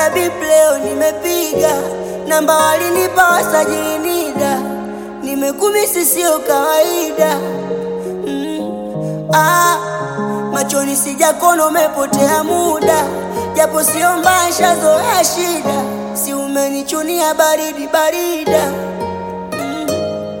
Hata bip leo nimepiga namba walinipa wasajili NIDA, nimekumisi sio kawaida mm. ah, machoni sijakona umepotea muda, japo sio mbaya, shazoea shida, si umenichunia baridi barida mm.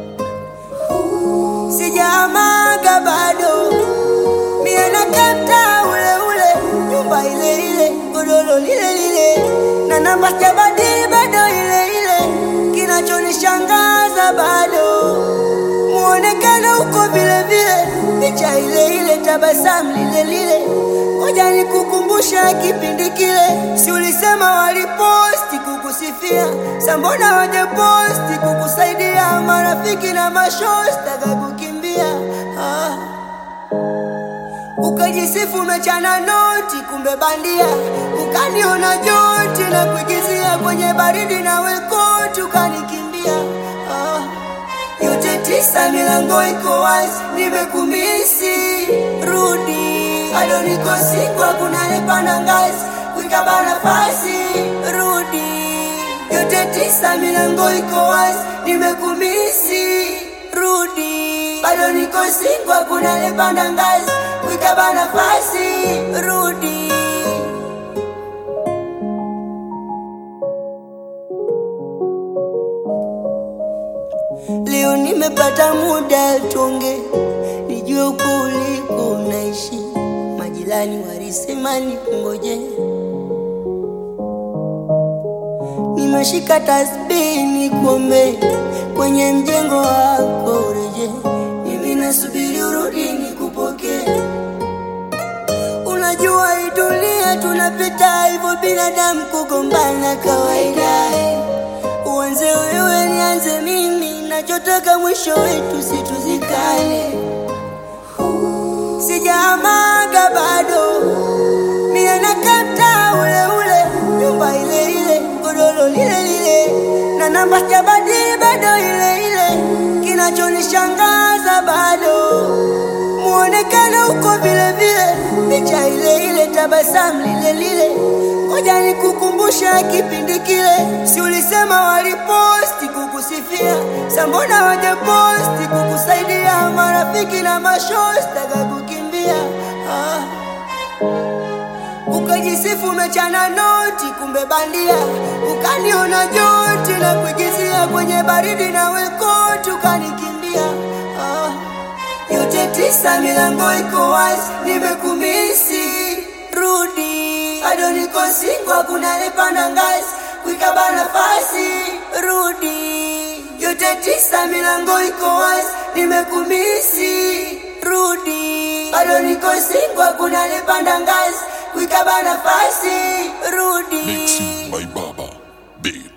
Sijaamaga bado mie na kapta ule ule, nyumba ile ile, godoro lile lile, na namba sijabadili bado ile ile. Kinachonishangaza bado muonekano uko vile vile, picha ile ile, tabasamu lile lile. Ngoja nikukumbusha kipindi kile, si ulisema waliposti kukusifia, sambona wajeposti kukusaidia, marafiki na mashosta kakukimbia ah. Ukajisifu umechana noti, kumbe bandia. Ukaniona joti na kuigizia kwenye baridi na wekoti, ukanikimbia ah. Yote tisa, milango iko wazi, nimekumisi, rudi. Bado niko siku, hakuna nepanda ngazi, kuikaba nafasi, rudi. Yote tisa, milango iko wazi, nimekumisi, rudi. Bado niko siku, hakuna nepanda ngazi, kuikaba nafasi, rudi. Leo nimepata muda tuonge, nijue uko uliko unaishi. Majirani walisema nikungoje, nimeshika tasbihi nikuombe, kwenye mjengo wako ureje. Mimi nasubiri urudi nikupokee. Unajua hii dunia tunapita hivyo, binadamu kugombana kawaida. Uanze wewe nianze mimi, nachotaka mwisho wetu situzikane. Sijaamaga bado, mie na kapta ule ule, nyumba ile ile, godoro lile lile, na namba sijabadili bado ile ile. Kinachonishangaza bado muonekano uko vile vile, picha ile ile, tabasamu lile lile. Ngoja nikukumbusha kipindi kile, si ulisema waliposti kukusifia, sambona wajeposti kukusaidia, marafiki na mashosta kakukimbia ah. Ukajisifu umechana noti, kumbe bandia. Ukaniona joti na kuigizia kwenye baridi na wekoti, ukanikimbia ah. Yote tisa, milango iko wazi, nimekumisi, rudi. Bado niko singo, hakuna nepanda ngazi, kuikaba nafasi, rudi. Yote tisa, milango iko wazi, nimekumisi, rudi. Bado niko singo, hakuna nepanda ngazi, kuikaba nafasi, rudi. Mixing by Baba Beat.